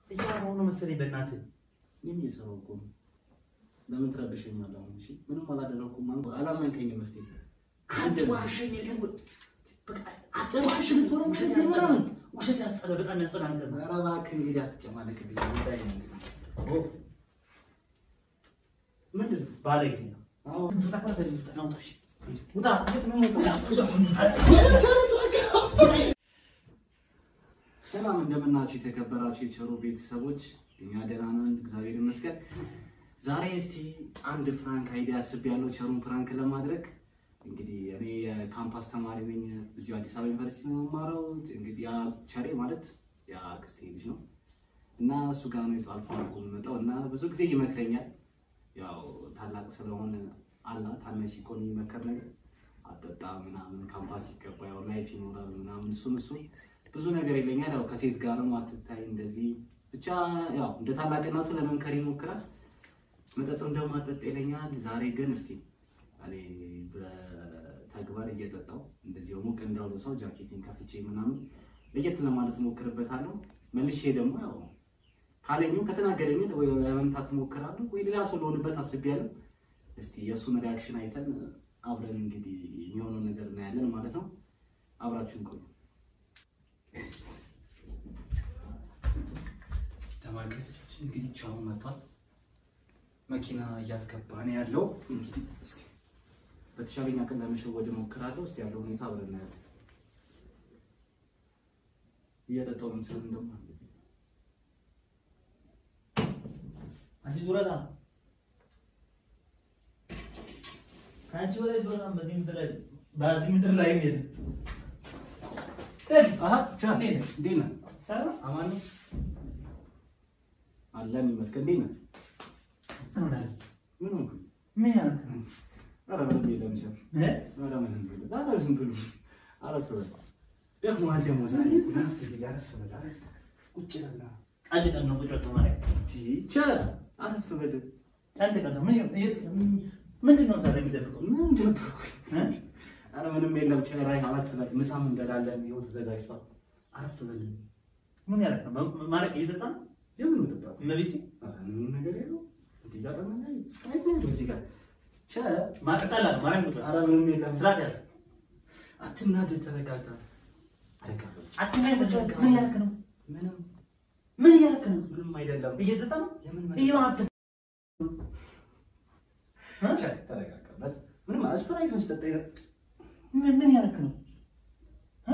እያወራሁ ነው መሰለኝ በእናትህ ምን እየሰራሁ እኮ ነው። ለምን ትረብሸኛለህ? አሁን እሺ፣ ምንም አላደረኩም። ማን አላመንከኝም? እስኪ አትዋሸኝ። በቃ አትዋሸኝ። ቶሎ ውሸት ምናምን ውሸት ያስጠላል። በጣም ያስጠላ ነገር ነው። ኧረ እባክህ እንግዲህ አትጨማለቅብኝ። ጉዳይ ነው እንግዲህ። ኦ ምንድን ነው? ባለጌ ነው። አዎ ውጣ ከዚህ ውጣ፣ ና ውጣ፣ እሺ። ውጣ። ሰላም እንደምናችሁ የተከበራችሁ የቸሩ ቤተሰቦች፣ እኛ ደህና ነን፣ እግዚአብሔር ይመስገን። ዛሬ እስቲ አንድ ፍራንክ አይዲያ አስቤያለሁ ቸሩን ፍራንክ ለማድረግ። እንግዲህ እኔ የካምፓስ ተማሪ ነኝ፣ እዚሁ አዲስ አበባ ዩኒቨርሲቲ ነው የምማረው። እንግዲህ ያ ቸሬ ማለት ያ አክስቴ ልጅ ነው እና እሱ ጋር ነው አልፎ አልፎ የምመጣው እና ብዙ ጊዜ ይመክረኛል። ያው ታላቅ ስለሆነ አላ ታናሽ ሲኮን የሚመከር ነገር አጠጣ ምናምን ካምፓስ ሲገባ ያው ላይፍ ይኖራል ምናምን እሱን እሱ ብዙ ነገር ይለኛል። ያው ከሴት ጋር ነው አትታይ እንደዚህ ብቻ ያው እንደ ታላቅነቱ ለመምከር ይሞክራል። መጠጥ እንደማጠጥ ይለኛል። ዛሬ ግን እስቲ እኔ በተግባር እየጠጣው እንደዚህ ሙቅ እንዳሉ ሰው ጃኬቴን ከፍቼ ምናምን ለየት ለማለት ሞክርበታለሁ። መልሼ ደግሞ ያው ካለኝም ከተናገረኝ ወይ ለመምታት ሞክራለሁ ወይ ሌላ ሰው ለሆንበት አስቤያለሁ። እስቲ የእሱን ሪያክሽን አይተን አብረን እንግዲህ የሚሆነው ነገር እናያለን ማለት ነው። አብራችሁን ቆዩ። ተመልካቾች እንግዲህ ቻው መጥቷል። መኪና እያስገባ ነው ያለው። እንግዲህ እስኪ በተሻለኝ አቅም ለመሸወድ እሞክራለሁ። እስኪ ያለው ሁኔታ አብረን እናያለን። እየጠጣሁ ነው ምስል እንደማ አንቺ ዙረዳ ከአንቺ በላይ ዙረዳ በዚህ ምድር ላይ በዚህ ምድር ላይ የለም። አሀ ቻ እንዴት ነህ? እንዴት ነህ? ሰላም አማን ነው አለን ይመስገን። እንዴት ነህ? ትሆናለህ። ምን ሆንኩኝ? ምን ያደረክ ነው? ኧረ ምንም የለም ቻ እ? ኧረ ምንም የለም። ኧረ ዝም ብሎ አረፍ በል ደክሞሃል ደግሞ ዛሬ ና እስኪ እዚህ ጋር አረፍ በል አረፍ ቁጭ በል ና አንድ ቀን ነው ቁጭ ብሎ ማለት ቻ አረፍ በል አንድ ቀን ነው። ምን ምንድን ነው ዛሬ የሚደብቀው? ምን ደበኩኝ? እ? ኧረ ምንም የለም ቻ ራይ አረፍ በል ምሳም እንበላለን ይኸው ተዘጋጅቷል አረፍ በል ምን ያደረክ ነው? ማረቅ እየጠጣ ነው? የምን መጠጣት እመቤቴ ኧረ ምንም ነገር የለውም እዚህ ጋር ደግሞ ስፕራይት ነው ያለው እዚህ ጋር ቻ ማጠጣላ ነው ማረቅ ነው። ኧረ ምንም የለም ስርዓት ያዝ። አትናደድ ተረጋጋ አረጋ በል አትናይ ተጫወት። ምን ያደረክ ነው? ምንም ምን ያደረክ ነው? ምንም አይደለም እየጠጣ ነው? የምን ይሄ ሀብት ቻ ተረጋጋበት ምንም ስፕራይት መስጠት አይደለም ምን ምን ያደረክ ነው? እ?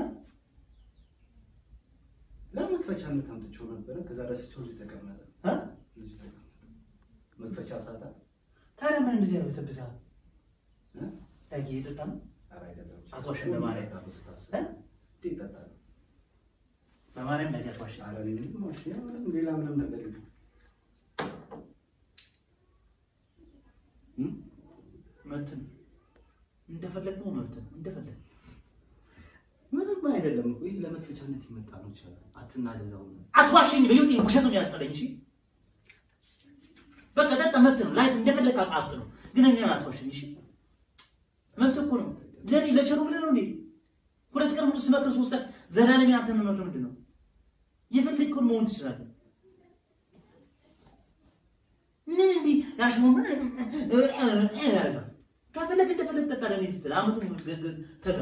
ለመክፈቻነት አምጥቼው ነበረ ከዛ ረስቼው እዚህ ተቀመጠ እ? እዚህ ተቀመጠ መክፈቻ ሳታ ታዲያ ምን እንደዚህ ያበተብሳል? እ? ዳጊ እየጠጣ ነው? ኧረ አይደለም አትዋሽም በማርያም። ይጠጣሉ ስታስብ እ? እንዴ ይጠጣሉ በማርያም ዳጊ አትዋሽ። ኧረ እኔ ምንም ዋሽ ምንም ሌላ ምንም ነገር የለም እ? መብት ነው። እንደፈለግ ነው መብት ነው። እንደፈለግ ምንም አይደለም እኮ ይህ ለመክፈቻነት የመጣ ነው ይችላል አትናደድ አሁን አትዋሽኝ። በህይወቴ ውሸት ነው የሚያስጠላኝ። እሺ በቃ ጠጣ፣ መብት ነው። ላይፍ እንደፈለግ አቃጥ ነው። ግን እኔን አትዋሽኝ። እሺ መብት እኮ ነው። ለኔ ለቸሩ ብለህ ነው እንዴ? ሁለት ቀን ሙሉ ስመክር ሶስት ቀን ዘላለም አንተ መመክር ምንድን ነው? የፈለግከውን መሆን ትችላለህ። ምን እንዲህ ያሽሞ ምን ያደርጋል? ከፈለግ እንደፈለግ ጠጣ። ለኔ ስትል አመቱ ተጋ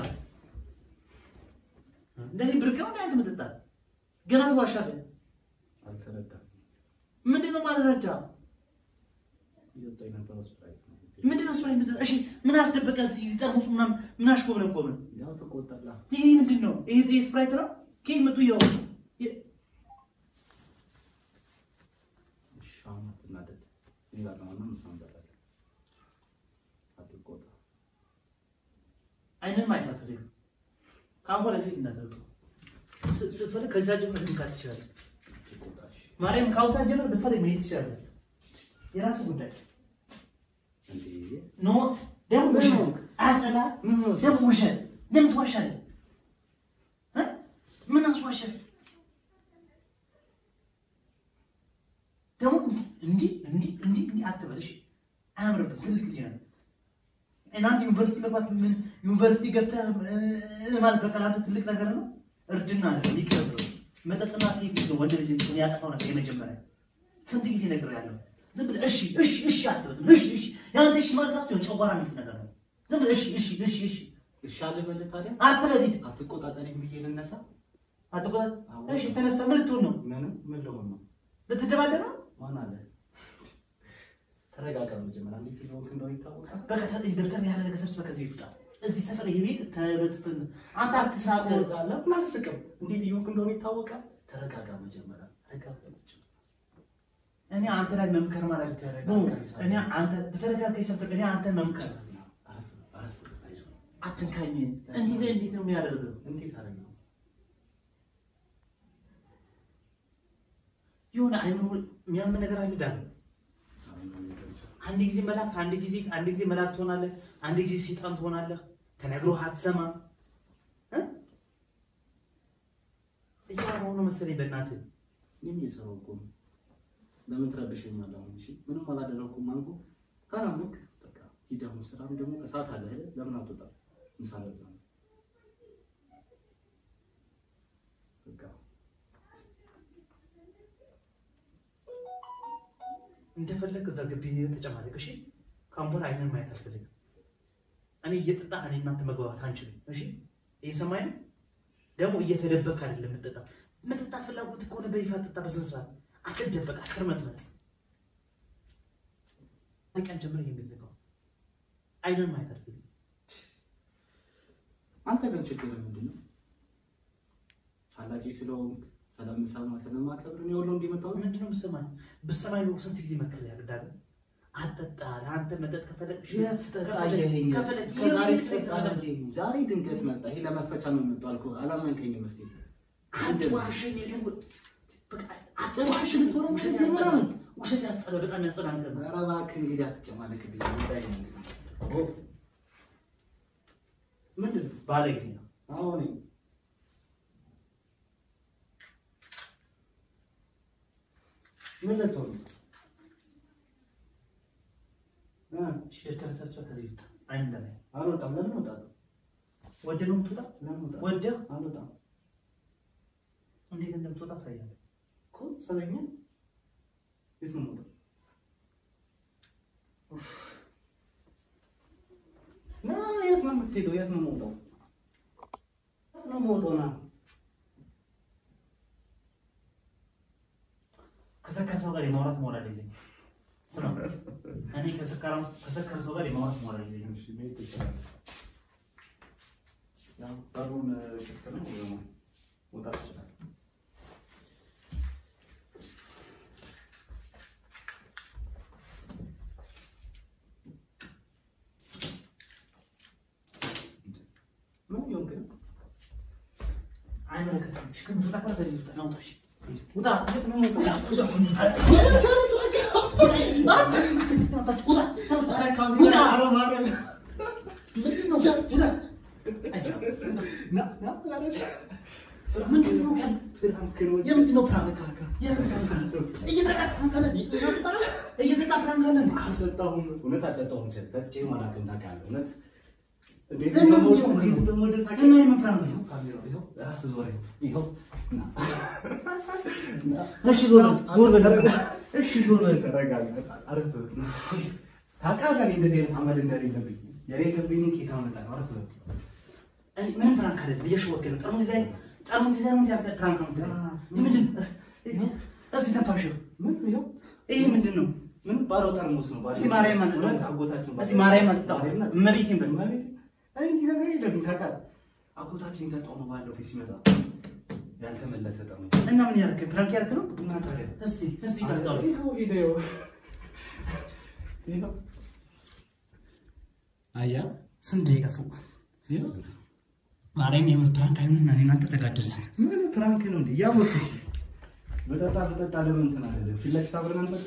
እንደዚህ ብርቅ ነው እንዳንተ ምትጣ ገና ትዋሻለህ። አልተረዳም ምንድን ነው ማልረዳ? እየወጣ የነበረው ስፕራይት ነው ምንድን ነው ስራዬ? ምንድን ነው? እሺ ምን አስደበቀ? እዚህ እዚህ ጠርሙሱ ምናምን ምን አሽኮብነኮበ? ያው ተቆጣላ ይሄ ምንድን ነው? ይሄ ይሄ ስፕራይት ነው? ከየት መጡ? ይኸው የ- እሺ አሁን አትናደድ እኔ ባለማና ምሳ እንበላለን አትቆጣ አይንን ማየት አልፈልግም። ከአሁን በኋላ እዚህ ቤት እንዳትመጡ። ስ- ስትፈልግ ከዛ ጀምር ልምካት ትችላለህ። አትቆጣ እሺ ማርያም ከአሁን ሰዓት ጀምር ብትፈልግ መሄድ ትችላለህ። የራስህ ጉዳይ እንዴ ኖ ደግሞ ውሸት አያስጠላህ? ምን ነው ደግሞ ውሸት ለምን ትዋሻለህ? እ? ምን አስዋሸህ? ደግሞ እንዲህ እንዲህ እንዲህ እንዲህ አትበል እሺ። አያምርብህም። ትልቅ ልጅ ነህ። እናንተ ዩኒቨርሲቲ መግባት ምን ዩኒቨርሲቲ ገብተህ እ- ማለት በቃ ለአንተ ትልቅ ነገር ነው። እርጅና ነው ይቅርብ። መጠጥና ሴት ይዞ ወንድ ልጅ እንትን ያጠፋው ነገር የመጀመሪያ ስንት ጊዜ ነግሬሃለሁ። ዝም ብለህ እሺ እሺ እሺ አትበትም። እሺ እሺ ያንተ እሺ ማለት ራሱ የሆነ ጨጓራ የሚሉት ነገር ነው። ዝም ብለህ እሺ እሺ እሺ እሺ እሺ አልበልህ ታዲያ አትበል ሂድ። አትቆጣጠሪኝ ብዬ ልነሳ? አትቆጣ እሺ ተነሳ። ምን ልትሆን ነው? ምንም ምን ልሆን ነው? ልትደባደብ ነው? ማን አለ? ተረጋጋ። መጀመሪያ እንዴት እንደሆንክ እንደሆነ ይታወቃል። በቃ ሰ- ደብተር ያለ ነገር ሰብስበህ ከዚህ ቤት ውጣ። እዚህ ሰፈር ይሄ ቤት ተበስትን አንተ አትሳቅ። ለምን አልስቅም? እንዴት እየሆንክ እንደሆነ ይታወቃል። ተረጋጋ። መጀመሪያ ረጋ በል። እኔ አንተ ላይ መምከር ማለት ነው። እኔ አንተ በተረጋጋ ሰምተህ እኔ አንተ መምከር አረፍ አረፍ አይዞህ። አትንካኝ። እንዴት እንዴት ነው የሚያደርገው? እንዴት አደረገው? የሆነ አይምሮ የሚያምን ነገር አለ ዳን አንድ ጊዜ መላክ አንድ ጊዜ አንድ ጊዜ መላክ ትሆናለህ፣ አንድ ጊዜ ሰይጣን ትሆናለህ። ተነግሮህ አትሰማም እ እያወራሁ ነው መሰለኝ በእናትህ ምን እየሰራሁ እኮ ነው። ለምን ትረብሸኛለህ? አሁን እሺ፣ ምንም አላደረኩም አልኩህ። ካላመንክ በቃ ሂድ። አሁን ስራም ደግሞ እሳት አለ አይደል? ለምን አትወጣም? ምሳ ልብላ ነው። በቃ እንደፈለግ እዛ ግቢ ተጨማለቅ። እሺ ካሁን በኋላ አይንን ማየት አልፈልግም። እኔ እየጠጣህ እኔ እናንተ መግባባት አንችልም። እሺ እየሰማኝ ነው። ደግሞ እየተደበክ አይደለም የምጠጣ መጠጣት ፍላጎት ከሆነ በይፋ ጠጣ፣ በስነ ስርዓት አትደበቅ፣ አትርመጥመጥ። ቀን ጀምረህ የሚልቀው አይንን ማየት አልፈልግም። አንተ ግን ችግር ምንድን ነው? ታላቂ ስለሆንክ ስለምሰማ ስለማከብር ነው ሁሉ እንዲመጣው ምንድነው የምትሰማኝ? ብትሰማኝ ነው ስንት ጊዜ መከር ያደርጋል። አትጠጣ። ለአንተ መጠጥ ከፈለግ የት ስጠጣ አየኸኝ? ከፈለግ ከዛሬ ስጠጣ አላየኸኝ? ዛሬ ድንገት መጣ። ይሄ ለመክፈቻ ነው የመጣው አልኩህ። አላመንከኝም መስሎኝ። አትዋሸኝ። በቃ አትዋሸኝ። ቶሎ ውሸት ያስጠላል። ውሸት ያስጠላል። በጣም ያስጠላል ነገር ነው። ኧረ እባክህ እንግዲህ አትጨማለቅብኝ። ጉዳይ ነው። ኦ ምንድን ነው? ባለጌ ነው። አሁን ምን ልትሆን ነው? እ ሼልተር ሰብስበህ ከዚህ ውጣ። አይን እንደላይ አልወጣም። ለምን እወጣለሁ? ወደህ ነው የምትወጣ? ለምን እወጣለሁ? ወደህ አልወጣም እንዴት እንደምትወጣ አሳያለሁ። እኮ ሰለኛ የት ነው የምወጣው? ና የት ነው የምትሄደው? የት ነው የምወጣው? የት ነው የምወጣው? ና ከሰከረ ሰው ጋር የማውራት ሞራል የለኝም። ስማ፣ እኔ ከሰከራም ከሰከረ ሰው ጋር የማውራት ሞራል የለኝም። እሺ፣ መሄድ ትችላለህ። ያው በሩን ክፍት ነው፣ መውጣት ትችላለህ። ምን እየሆንክ ነው? አይመለከትም። እሺ፣ ከምትወጣ እኮ ከዚህ ውጣ። ና ውጣ። እሺ፣ ውጣ። የት ነው የምወጣው? ውጣ። ኧረ ካሜራ፣ ኧረ ማርያም። ምንድን ነው? ና፣ ና፣ ኧረ ምንድን ነው ያለው? ፍራንክ ነው። የምንድን ነው ፕራንክ? የምን ፕራንክ? እየተጣጣፍን ካለ እየተጣጣፍን ካለ አልጠጣሁም። እውነት አልጠጣሁም። ቸር ጠጥቼም አላውቅም። ታውቃለህ። እውነት እንዴት ለምን እንደምወድ ይሆን? እንዴት እንደምወድ እና ታውቃለህ። የምን ፕራንክ ነው? ካሜራው ይኸው፣ ራስህ ዞረኝ። ይኸው፣ ና፣ እሺ ዞር በል፣ ዞር በል። እሺ ዞር በል። ተረጋጋ። አረፍ በል። ታውቃለህ እኔ እንደዚህ አይነት አመል እንደሌለብኝ የሌለብኝ ኬታ መጣ ነው። አረፍ በል። እኔ ምንም ፕራንክ አይደለም። እየሸወድክ ነው። ጠርሙስ ይዘህ ጠርሙስ ይዘህ ነው እንዴ አንተ ፕራንክ ነው የምትለው? ምንድን ነው? እስኪ ተንፋሽው። ምን ይኸው ይሄ ምንድን ነው? ምን ባለው ጠርሙስ ነው ባለው እስኪ ማርያም አትጠጣም? እውነት አጎታችን እስኪ ማርያም አትጠጣም? ማርያም አትጠጣም? እመቤቴን በል። እመቤቴ እኔ እንዲህ ነገር የለብኝ ታውቃለህ። አጎታችን የጠጣው ነው ባለው ፊት ሲመጣ ያልተመለሰ ጠርሙስ እና ምን ያደርግ ፕራንክ ያደርግ ነው? እና ታዲያ እስቲ እስቲ ይቀርጻው። ይኸው ሂድ ይኸው ይኸው አያ ስንት ደቂቃ ፉ ይኸው ማርያም የምር ፕራንክ አይሆንና እኔ እናንተ ተጋደልን። ምን ፕራንክ ነው እንዴ? እያወቅሽ በጠጣ በጠጣ ለምን እንትን አለ? ፊት ለፊት አብረን አንጠጣ?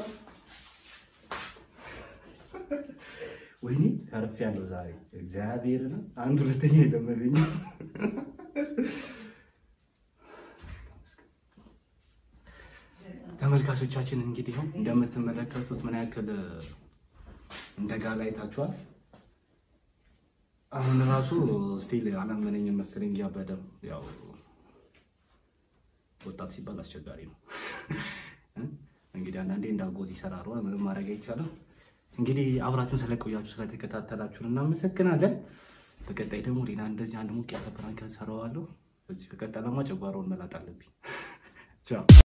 ወይኔ ተርፌያለሁ ዛሬ እግዚአብሔርን አንድ ሁለተኛ የለመደኝ ተመልካቾቻችን እንግዲህ ይኸው እንደምትመለከቱት ምን ያክል እንደ ጋላ አይታችኋል። አሁን ራሱ ስቲል አላመነኝም መሰለኝ እያበደ ነው። ያው ወጣት ሲባል አስቸጋሪ ነው። እንግዲህ አንዳንዴ እንዳጎዝ ይሰራሩ ምንም ማድረግ አይቻልም። እንግዲህ አብራችሁን ስለቆያችሁ ስለተከታተላችሁን እናመሰግናለን። በቀጣይ ደግሞ ሌላ እንደዚህ አንድ ሙቅ ያለ ፕራንክ ሰራዋለሁ። በዚህ ከቀጠለማ ጨጓራውን መላጥ አለብኝ። ቻው